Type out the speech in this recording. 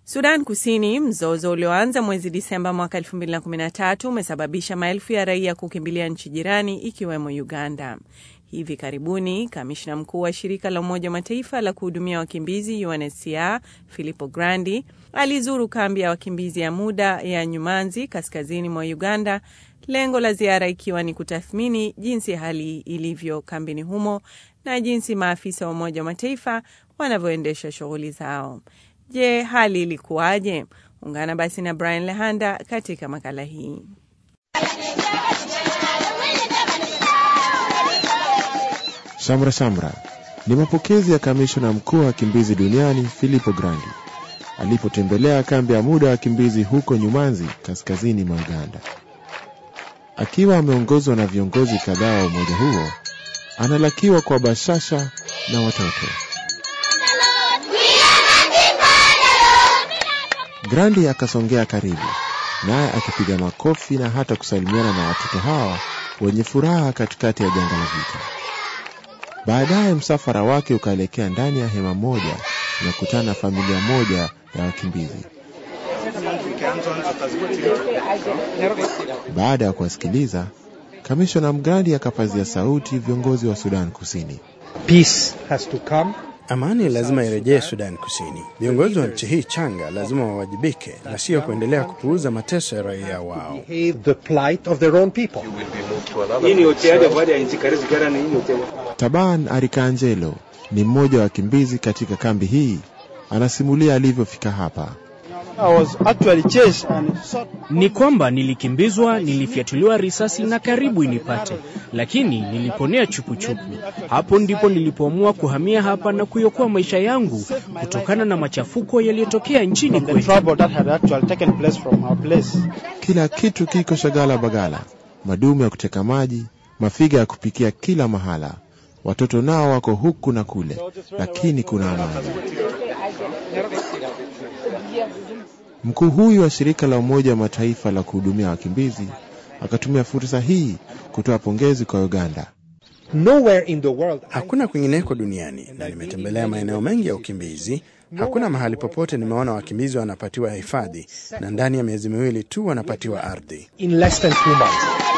Sudan Kusini, mzozo ulioanza mwezi Disemba mwaka 2013 umesababisha maelfu ya raia kukimbilia nchi jirani ikiwemo Uganda. Hivi karibuni kamishna mkuu wa shirika la Umoja wa Mataifa la kuhudumia wakimbizi UNHCR Filippo Grandi alizuru kambi ya wakimbizi ya muda ya Nyumanzi kaskazini mwa Uganda, lengo la ziara ikiwa ni kutathmini jinsi hali ilivyo kambini humo na jinsi maafisa wa Umoja wa Mataifa wanavyoendesha shughuli zao. Je, hali ilikuwaje? Ungana basi na Brian Lehanda katika makala hii. Shamra shamra ni mapokezi ya kamishna mkuu wa wakimbizi duniani Filippo Grandi alipotembelea kambi ya muda wa wakimbizi huko Nyumanzi, kaskazini mwa Uganda. Akiwa ameongozwa na viongozi kadhaa wa umoja huo, analakiwa kwa bashasha na watoto. Grandi akasongea karibu naye akipiga makofi na hata kusalimiana na watoto hawa wenye furaha katikati ya janga la vita. Baadaye msafara wake ukaelekea ndani ya hema moja na kukutana na familia moja ya wakimbizi. Baada ya kuwasikiliza, kamishna Mgrandi akapazia sauti viongozi wa Sudan Kusini. Peace has to come. Amani lazima irejee Sudan Kusini. Viongozi wa nchi hii changa lazima wawajibike na sio kuendelea kupuuza mateso ya raia wao. Behave the plight of their own people. Taban Arikanjelo ni mmoja wa wakimbizi katika kambi hii, anasimulia alivyofika hapa. Ni kwamba nilikimbizwa, nilifyatuliwa risasi na karibu inipate, lakini niliponea chupuchupu. Hapo ndipo nilipoamua kuhamia hapa na kuiokoa maisha yangu kutokana na machafuko yaliyotokea nchini kwetu. Kila kitu kiko shagala bagala, madumu ya kuteka maji, mafiga ya kupikia kila mahala. Watoto nao wako huku na kule, lakini kuna amani. Mkuu huyu wa shirika la Umoja wa Mataifa la kuhudumia wakimbizi akatumia fursa hii kutoa pongezi kwa Uganda. Nowhere in the world. Hakuna kwingineko duniani, na nimetembelea maeneo mengi ya ukimbizi. Hakuna mahali popote nimeona wakimbizi wanapatiwa hifadhi, na ndani ya miezi miwili tu wanapatiwa ardhi. In less than two months.